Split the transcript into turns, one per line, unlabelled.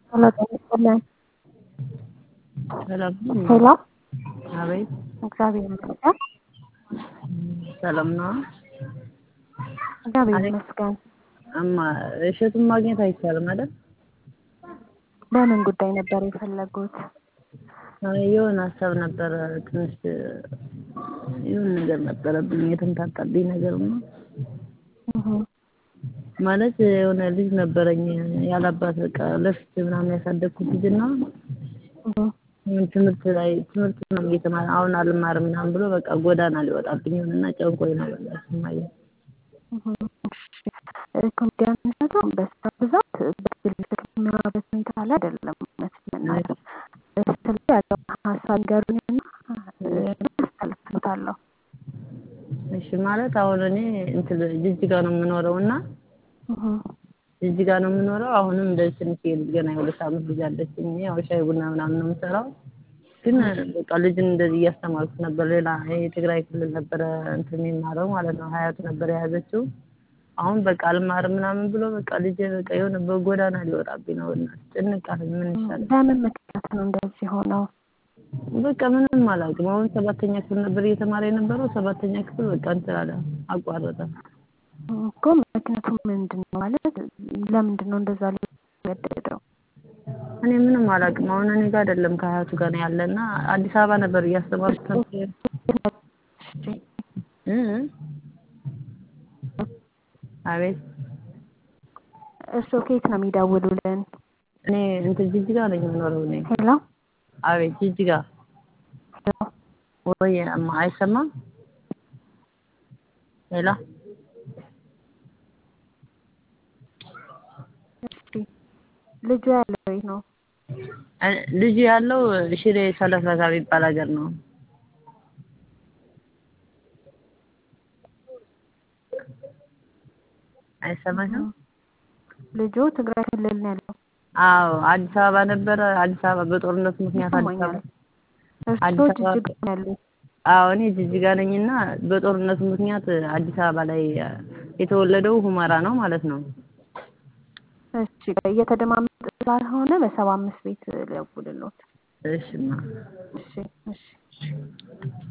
ሄሎ ጤና ይስጥልን።
ሰላም ነው?
ሄሎ
አቤት
እግዚአብሔር ይመስገን።
ሰላም ነው?
እግዚአብሔር
አቤት።
ይመስገን።
እማ እሸቱን ማግኘት አይቻልም አይደል?
በምን ጉዳይ ነበር የፈለጉት?
አይ የሆነ ሀሳብ ነበረ ትንሽ የሆነ ነገር ነበረብኝ የተምታታብኝ ነገር ነው።
እህ
ማለት የሆነ ልጅ ነበረኝ ያላባት በቃ ለፍቼ ምናምን ያሳደግኩት ልጅና
እህ
ምን ትምህርት ላይ ትምህርት ነው እየተማረ አሁን አልማርም ምናምን ብሎ በቃ ጎዳና ሊወጣብኝ ሆነና ጨንቆኝ ነው በቃ ስማየ
እህ እሺ ኮሜዲያን እሸቱ በስራ ብዛት በግል ስልክ የሚያወራበት ሁኔታ ላይ አይደለም። እውነት ለመናገር ስለ ያለው ሀሳብ ንገሩኝና አስተላልፍሎታለሁ።
እሺ ማለት አሁን እኔ እንትን ጅጅጋ ነው የምኖረው እና
እህ
ጅጅጋ ነው የምኖረው። አሁንም እንደዚህ ትንሽ ልጅ ገና የሁለት ዓመት ልጅ አለችኝ። ያው ሻይ ቡና ምናምን ነው የምሰራው። ግን በቃ ልጅን እንደዚህ እያስተማርኩት ነበር። ሌላ ይሄ የትግራይ ክልል ነበረ እንትን የሚማረው ማለት ነው። ሀያቱ ነበር የያዘችው። አሁን በቃ አልማርም ምናምን ብሎ በቃ ልጄ በቃ የሆነ በጎዳና ሊወጣብኝ ነው እና ጭንቅ አለኝ። ምን ይሻላል?
በምን ምክንያት ነው እንደዚህ ሆነው?
በቃ ምንም አላውቅም። አሁን ሰባተኛ ክፍል ነበር እየተማረ የነበረው። ሰባተኛ ክፍል በቃ እንትን አለ አቋረጠ።
እኮ ምክንያቱ ምንድን ነው ማለት ለምንድን ነው እንደዛ ሊገደደው?
እኔ ምንም አላውቅም። አሁን እኔ ጋር አይደለም ከሀያቱ ጋር ነው ያለና አዲስ አበባ ነበር እያስተማርኩት ነበር።
እሺ
እ አቤት
እርስዎ ከየት ነው የሚደውሉልን?
እኔ እንትን ጅጅጋ ነኝ የምኖረው እኔ።
ሄሎ
አቤት ጅጅጋ
ሄሎ
ወይ እማ አይሰማም? ሄሎ
እሺ ልጁ ያለው የት ነው?
እ- ልጁ ያለው ሽሬ ሰለፈታ የሚባል ሀገር ነው። አይሰማሽም?
ልጁ ትግራይ ክልል ነው ያለው።
አዎ አዲስ አበባ ነበረ። አዲስ አበባ በጦርነቱ ምክንያት አዲስ
ይሰማኛል።
አበባ
እርስዎ
አዲስ አበባ
ጅጅጋ ነው ያሉት።
አዎ እኔ ጅጅጋ ነኝና በጦርነቱ ምክንያት አዲስ አበባ ላይ የተወለደው ሁመራ ነው ማለት ነው።
እሺ እየተደማመጡ ስላልሆነ በሰባ አምስት ቤት ሊያውቁልሎት።
እሺማ
እሺ እሺ